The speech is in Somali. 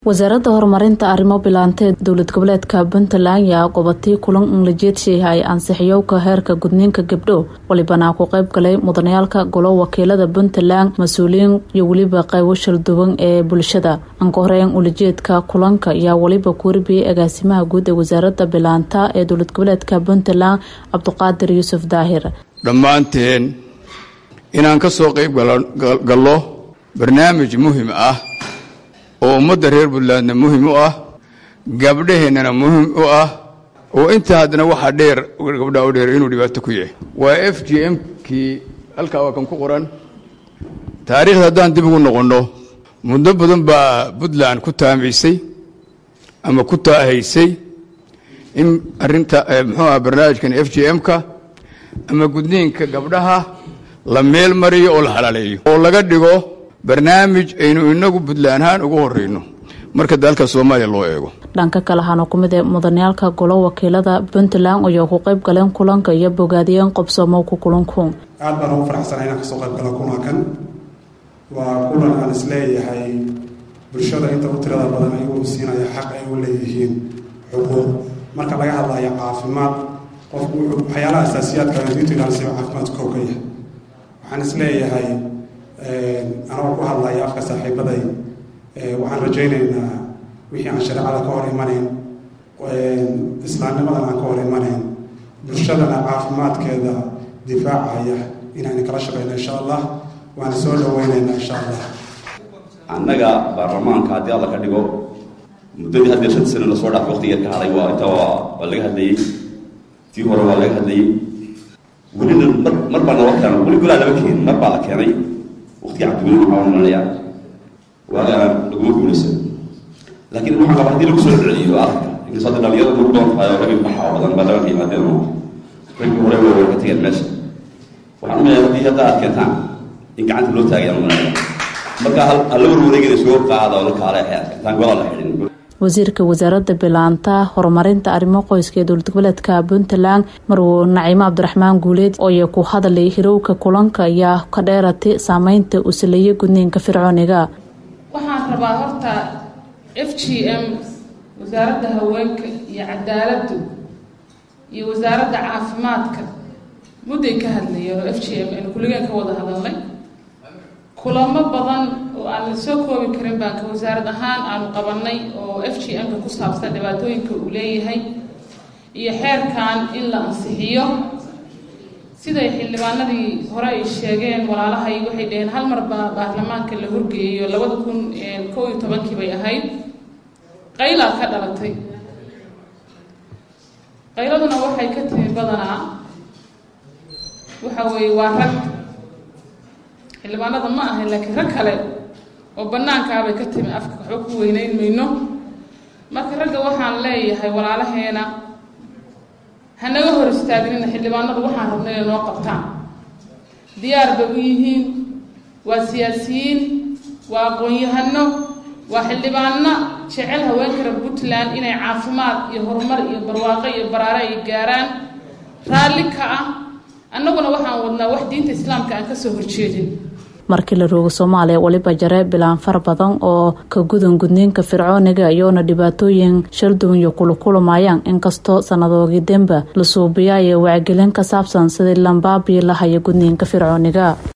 wasaaradda horumarinta arrimo bilaantee dowlad goboleedka puntland yaa qobatay kulan inlajeedsheeha ay ansixiyowka heerka gudniinka gabdho walibana ku qeyb galay mudanayaalka golo wakiilada puntland mas-uuliyiin iyo weliba qaybo shalduwan ee bulshada anka horeyn ulajeedka kulanka ayaa weliba kuwarbiyey agaasimaha guud ee wasaaradda bilaanta ee dowlad goboleedka puntland cabdiqaadir yuusuf daahir dhammaanteen inaan ka soo qayb gallo barnaamij muhim ah oo ummadda reer puntlandna muhim u ah gabdhaheennana muhim u ah oo intaa haddana waxaa dheer gabdhaa u dheer inuu dhibaato ku yahay waa f g m kii halkaa waa kan ku qoran taariikhda haddaan dib ugu noqonno muddo badan baa puntland ku taamaysay ama ku taahaysay in arrinta muxuu ah barnaamijkan f g m-ka ama gudniinka gabdhaha la meel mariyo oo la halaaleeyo oo laga dhigo barnaamij aynu inagu puntland ahaan ugu horeyno marka dalka soomaaliya loo eego dhanka kale ahaana ku mid ee mudanayaalka golo wakiilada puntland ayaa ku qayb galeen kulanka iyo bogaadiyeen qobsoomo ku kulanku aad baan ugu faraxsana inaan kasoo qayb galo kulankan waa kulan aan isleeyahay bulshada inta u tirada badan ayuu siinaya xaq ay u leeyihiin xuquuq marka laga hadlayo caafimaad qofku waxyaalaha asaasiyaadka diintu ilaalisa caafimaadku kow ka yahay waxaan isleeyahay anagoo ku hadlaya afka saaxiibaday waxaan rajaynaynaa wixii aan shareecada ka hor imanayn islaamnimadan aan ka hor imanayn bulshadana caafimaadkeeda difaacaya inaan kala shaqeyno insha allah waana soo dhaweyneynaa insha allah annaga baarlamaanka haddii alla ka dhigo muddadii haddii shan sano lasoo dhaafay waqti yar ka haday waa inta waa laga hadlayey tii hore waa laga hadlayey welina mar mar baa naloo keena weli golaa lama keenin mar baa la keenay waqti cabdiweli waxaa oranaya waagaan laguma guulaysan laakiin waxaa qaba hadii lagu soo celiyo aragka inkastoo hadda dhalinyarada lagu doon tahay oo ragii baxa oo badan baa laga yimaadeen oo raggii hore way ka tageen meesha waxaan umaleeyaa haddii hadda aad keentaan in gacanta loo taagayaan umanaya marka hala warwareegina soo qaada oo la kaale intaan golaa la xidhin wasiirka wasaaradda bilaanta horumarinta arrimo qoyska ee dowlad goboleedka puntland marwo naciimo cabdiraxmaan guuleed ooya ku hadlay hirowka kulanka ayaa ka dheeratay saameynta uu saleeyay gudniinka fircooniga waxaan rabaa horta f g m wasaaradda haweenka iyo cadaaladdu iyo wasaaradda caafimaadka mudday ka hadlayeen oo f g m aynu kulligeen ka wada hadalnay kulamo badan oo aan la soo koobi karin baan ka wasaarad ahaan aanu qabanay oo f g m-ka ku saabsan dhibaatooyinka uu leeyahay iyo xeerkan in la ansixiyo siday xildhibaanadii hore ay sheegeen walaalahay waxay dhaheen hal mar baa baarlamaanka la horgeeyo labada kun kow iyo tobankii bay ahayd qaylaa ka dhalatay qayladuna waxay ka timi badanaa waxa weeye waa rag xildhibaanada ma ahayn laakiin rag kale oo banaankaabay ka timi afka waxba ku weyneyn mayno marka ragga waxaan leeyahay walaalaheena hanaga hor istaaginina xildhibaanadu waxaan rabna inay noo qabtaan diyaar bay u yihiin waa siyaasiyiin waa aqoon-yahano waa xildhibaano jecel haweenka reer puntland inay caafimaad iyo horumar iyo barwaaqo iyo baraare ay gaaraan raalli ka ah annaguna waxaan wadnaa wax diinta islaamka aan kasoo horjeedin markii la roogo soomaaliya weliba jare bilaan far badan oo ka gudan gudniinka fircooniga iyoona dhibaatooyin shalduwan iyo kulukulumayaan inkastoo sannadoogii demba la suubiya iyo wacgelin ka saabsan sidii lambaabii lahaya gudniinka fircooniga